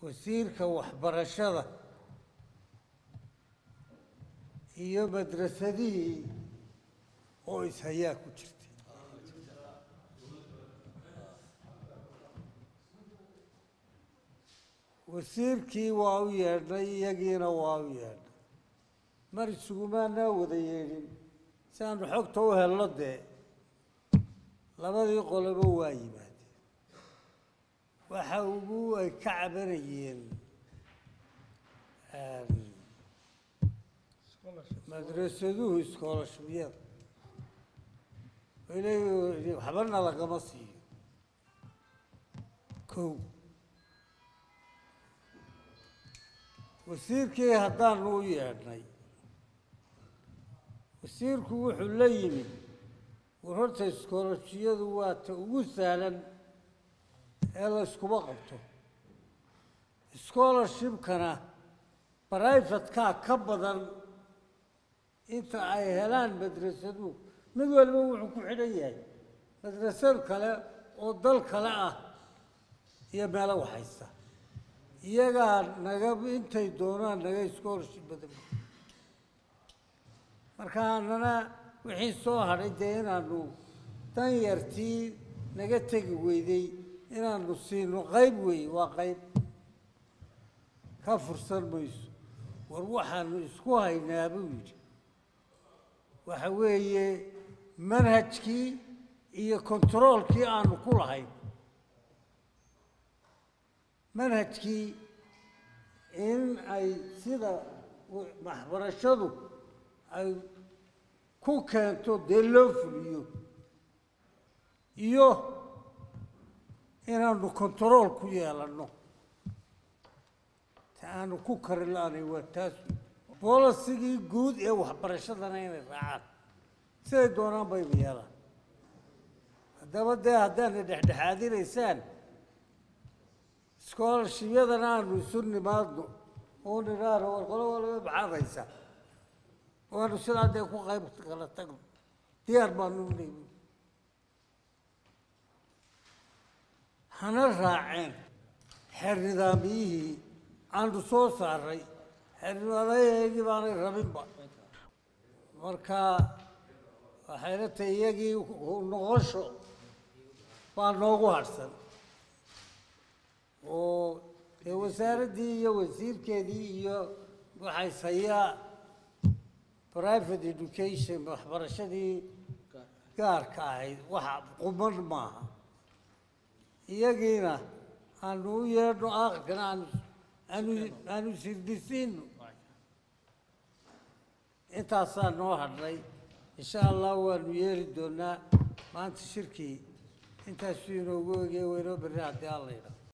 wasiirka waxbarashada iyo madrasadihii oo ishayaa ku jirtay wasiirkii waa u yeedhnay iyagiina waa u yeedhnay mar isugumaanaa wada yeedhin si aanu xogta u helno dee labadii qoloba waa yimaadeen waxa ugu ay ka cabanayeen madrasaduhu iskoolashmiyada inay waxbana lagama siiyo kow wasiirkii haddaanu u yeedhnay wasiirku wuxuu la yimid war horta iskoolashiyadu waa ta ugu sahlan ee la yskuma qabto scholarshipkana brivatekaa ka badan inta ay helaan madrasaduhu mid waliba wuxuu ku xidhan yahay madrasad kale oo dal kale ah iyo meelo waxaysta iyagaa naga intay doonaan naga scholarship badan marka annana wixii soo hadhay dee inaanu dan yartii naga tegi weyday inaanu siino qayb weeye waa qayb ka fursan mayso war waxaanu isku haynaa buu yidhi waxa weeye manhajkii iyo kontaroolkii aanu ku lahayn manhajkii in ay sida waxbarashadu ay ku keento dee loo fuliyo iyo inaanu kontarool ku yeelanno ta aanu ku kari la-aanay waa taas bolisigii guud ee waxbarashadana inay raacaan siday doonaan bayba yeelaan haddaba dee haddaana dhexdhexaadinaysaan scholarshipyadana aanu isu nimaadno oo nidhaano war qolo waliba maxaad haysaa waanu sidaa dee ku qayb kala tagno diyaar baanu nimi hana raaceen xeer nidaamiyihii aanu soo saaray xeer nidaamyaheygii baanay rabinba marka waxayna tahay iyagii noqosho baa noogu harhsan oo dee wasaaraddii iyo wasiirkeedii iyo waxay sayaa private education waxbarashadii gaarka ahayd waxa quman maaha iyagiina aanu u yeedhno aakhirkana aanu aanu aanu sirdisiino intaasaa noo hadhay insha allah waanu yeeli doonaa maanta shirkii intaasuu inoogu egey waynoo berri haddii alla yidhaah